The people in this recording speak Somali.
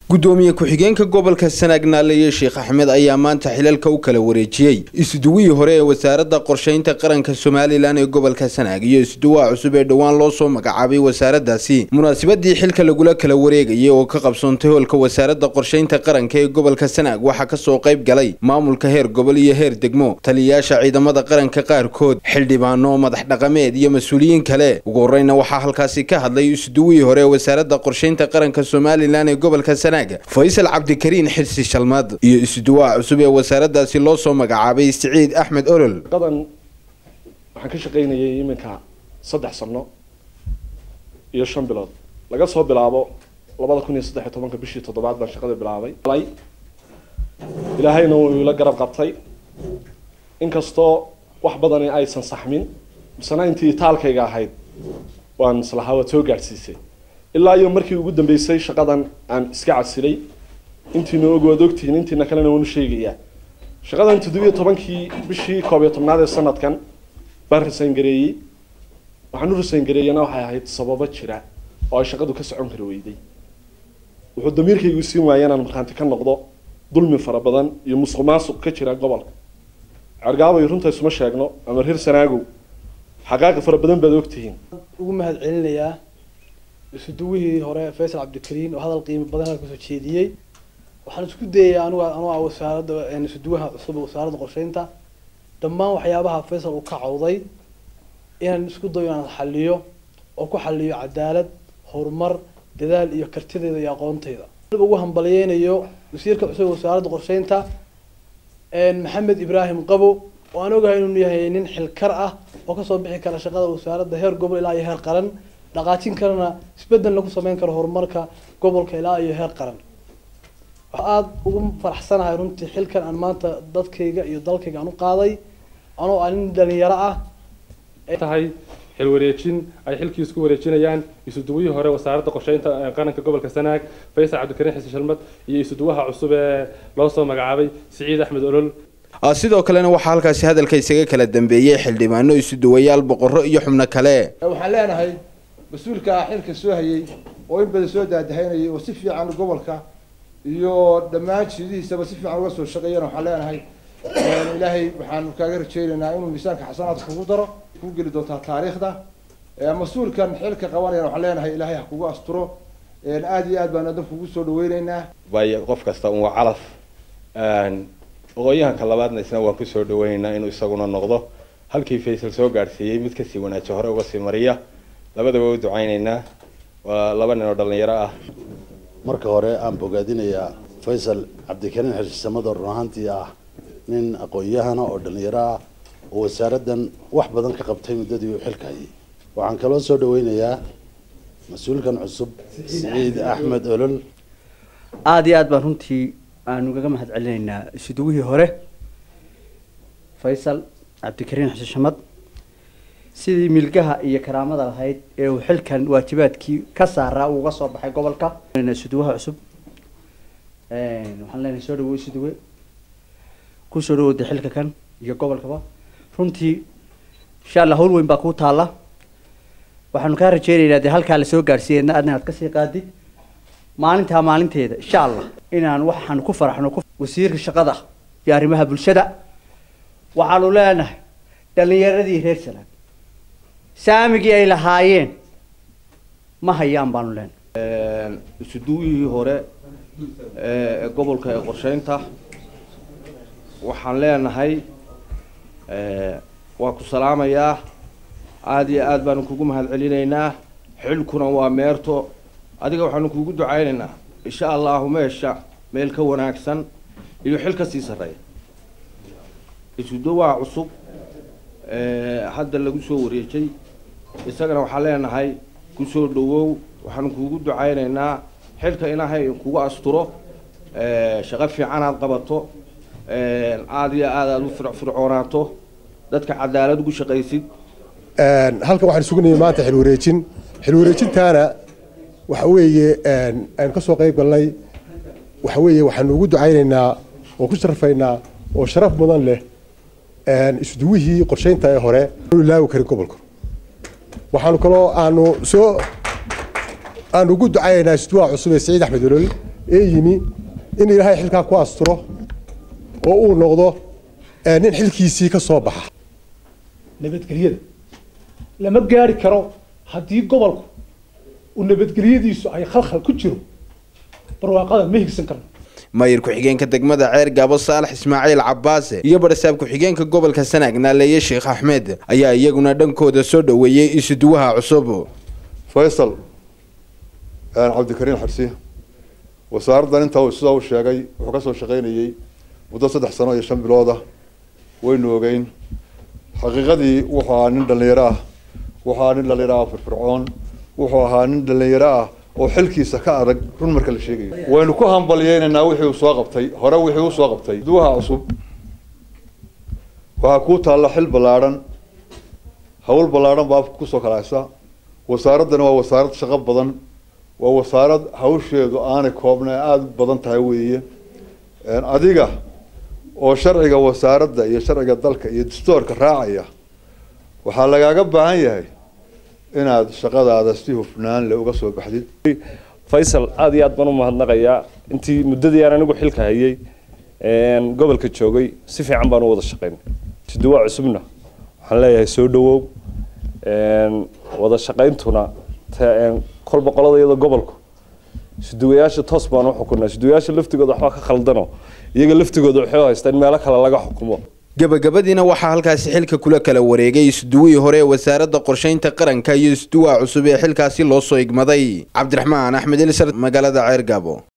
gudoomiye ku-xigeenka gobolka sanaag naaleeye sheekh axmed ayaa maanta xilalka u kala wareejiyey isduwihii hore ee wasaaradda qorsheynta qaranka somalilan ee gobolka sanaag iyo isduwaha cusub ee dhowaan loo soo magacaabay wasaaraddaasi munaasabadii xilka lagula kala wareegayay oo ka qabsoontay hoolka wasaaradda qorsheynta qaranka ee gobolka sanaag waxaa kasoo qayb galay maamulka heer gobol iyo heer degmo taliyayaasha ciidamada qaranka qaarkood xildhibaano madax dhaqameed iyo mas-uuliyiin kale ugu horeyna waxaa halkaasi ka hadlay isduwihii hore ee wasaaradda qorsheynta qaranka somalilan ee gobolka sanaag faysal cabdikariin xirsi shalmad iyo isduwaha cusub ee wasaaraddaasi loo soo magacaabay siciid axmed olol shaqadan waxaan ka shaqaynayay iminka saddex sano iyo shan bilood laga soo bilaabo labada kun iyo saddex iyo tobanka bishii toddobaad baan shaqada bilaabay ilaahayna wuu ila garab qabtay inkastoo wax badani aysan saxmin misena intii taalkayga ahayd waan islahaa waad soo gaadhsiisay ilaa iyo markii ugu dambeysay shaqadan aan iska casilay intiina og waad ogtihiin intiina kalena waanu sheegayaa shaqadan toddobiyo tobankii bishii koob iyo tobnaad ee sanadkan baan rasayn gareeyey waxaan u rasayn gareeyana waxay ahayd sababo jira oo ay shaqadu ka socon kari weyday wuxuu damiirkaygu siin waaya inaan markhaanti ka noqdo dulmi fara badan iyo musuq maasuq ka jira gobolka cergaabay runta isuma sheegno ama reer sanaagow xaqaaqi fara badan baad ogtihiin ugu mahad celinayaa isuduwihii hore faysal cabdikariin oo hadal qiimo badan halka soo jeediyey waxaan isku dayay anigu anuu ah wasaaradda isuduwaha cusub ee wasaaradda qorsheynta dhammaan waxyaabaha faysal uu ka cawday inaan isku dayo inaan xaliyo oo ku xaliyo cadaalad horumar dadaal iyo kartideeda iyo aqoontayda ugu hambalyeynayo wasiirka cusub ee wasaaradda qorsheynta maxamed ibraahim qabo oo aan ogahay inuu yahay nin xilkar ah oo kasoo bixi kara shaqada wasaaradda heer gobol ilaa iyo heer qaran dhaqaajin karana isbedel lagu sameyn karo horumarka gobolka ilaa iyo heer qaran waxaa aada ugu faraxsanahay runtii xilkan aan maanta dadkayga iyo dalkayga aan u qaaday anoo ah nin dhalinyaro ah tahay xil wareejin ay xilkii isku wareejinayaan isuduwihii hore wasaaradda qorsheynta qaranka gobolka sanaag faysal cabdikariin xasan shalmad iyo isuduwaha cusub ee loo soo magacaabay siciid axmed olol sidoo kalena waxaa halkaasi hadalka isaga kala dambeeyey xildhibaano isuduwayaal boqorro iyo xubno kale waxaan leenahay mas-uulka xilka soo hayay oo in badan soo daadahaynayay oo si fiican gobolka iyo dhammaan jiidihiisaba si fiican uga soo shaqeeyana waxaan leenahay ilaahay waxaanu kaaga rajaynaynaa inuu miisaanka xasanaadka kugu daro ku geli doontaa taariikhda mas-uulkan xilka qabanayana waxaan leenahay ilaahay ha kugu asturo aada iyo aad baan adan kugu soo dhaweyneynaa bay qof kasta un waa calaf aqoon-yahanka labaadna isna waan kusoo dhaweyneynaa inuu isaguna noqdo halkii faysal soo gaadhsiiyey mid kasii wanaaji hore uga sii mariya labadaba u ducayneynaa waa laba nin oo dhalinyaro ah marka hore aan bogaadinayaa faysal cabdikariin xirsisamado run ahaantii ah nin aqoon-yahana oo dhalinyaro ah oo wasaaraddan wax badan ka qabtay muddadii uu xilka hayay waxaan kaloo soo dhaweynayaa mas-uulkan cusub siciid axmed olol aada iyo aad baan runtii aanu kaga mahad celinaynaa isuduwihii hore faysal cabdikariin xuseen shamad sidii milgaha iyo karaamada lahayd ee uu xilkan waajibaadkii ka saaraa uuga soo baxay gobolka isuduwaha cusub waxaan leenahay soo dhawo isuduwe kusoo dhawooda xilka kan iyo gobolkaba runtii insha allah hawl weyn baa kuu taalla waxaanu kaa rajeynaynaa dee halkaa lasoo gaadhsiiyeyna adna aad kasii qaadid maalintaa maalinteeda insha allah inaan waxaanu ku faraxno wasiirka shaqada iyo arrimaha bulshada waxaanu leenahay dhalinyaradii reer salaam saamigii ay lahaayeen ma hayaan baanu leenahay isuduwihii hore ee gobolka ee qorsheynta waxaan leenahay waa ku salaamayaa aada iyo aad baanu kugu mahad celinaynaa xilkuna waa meerto adiga waxaanu kuugu ducaynaynaa insha allahu meesha meel ka wanaagsan iyo xil ka sii sarreeya isuduwaha cusub hadda lagu soo wareejay isagana waxaan leenahay kusoo dhawow waxaanu kuugu ducaynaynaa xilka inahay kugu asturo shaqo fiican aad qabato aada iyo aad aada u fircoonaato dadka cadaalad ugu shaqaysid halkan waxaan sugnayay maanta xil wareejin xil wareejintaana waxa weeye aynu ka soo qayb galnay waxa weeye waxaanu ugu ducaynaynaa oo ku sharafaynaa oo sharaf mudan leh isduwihii qorsheynta ee hore laawi karin gobolka waxaanu kaloo aanu soo aan ugu ducaynaa isduwaha cusub ee siciid axmed olol ee yimi in ilaahay xilkaa ku asturo oo uu noqdo nin xilkiisii ka soo baxa nabadgelyada lama gaari karo haddii gobolku uu nabadgelyadiisu ay khalkhal ku jiro barwaaqada ma higsan karno maayir ku-xigeenka degmada ceer gaabo saalax ismaaciil cabaase iyo barasaab ku-xigeenka gobolka sanaag naaleeye sheekh axmed ayaa iyaguna dhankooda soo dhoweeyey isuduwaha cusub faysal cabdikariin xarsi wasaaraddan intaa uu sidaa u sheegay wuxuu ka soo shaqaynayey muddo saddex sano iyo shan bilooda waynu ogeyn xaqiiqadii wuxuu ahaa nin dhallinyaro ah wuxuu ahaa nin dhallinyaro ah firfircoon wuxuu ahaa nin dhallinyaro ah oo xilkiisa ka adag run marka la sheegayo waynu ku hambalyeynaynaa wixii uu soo qabtay hore wixii uu soo qabtay duwaha cusub waxaa kuu taalla xil ballaadhan hawl ballaadhan baa kusoo kalahaysa wasaaraddani waa wasaarad shaqo badan waa wasaarad hawsheedu aanay koobna aada u badan tahay weeye adiga oo sharciga wasaaradda iyo sharciga dalka iyo dastoorka raacaya waxaa lagaaga baahan yahay inaad shaqadaada si hufnaan le uga soo baxdid faysal aada iyo aad baan u mahadnaqayaa intii muddadii aan anigu xilka hayay gobolka joogay si fiican baan u wada shaqaynay siduwaa cusubna waxaan leeyahay soo dhawow wada shaqayntuna kolba qolada iyada gobolku siduwayaasha toos baan u xukunaa siduwayaasha laftigooda waxbaa ka khaldano iyaga laftigooda waxay haystaa in meelo kale laga xukumo gabagabadiina waxaa halkaasi xilka kula kala wareegay isduwihii hore ee wasaaradda qorshaynta qaranka iyo isduwaha cusub ee xilkaasi loo soo igmaday cabdiraxmaan axmed elisar magaalada ceer gaabo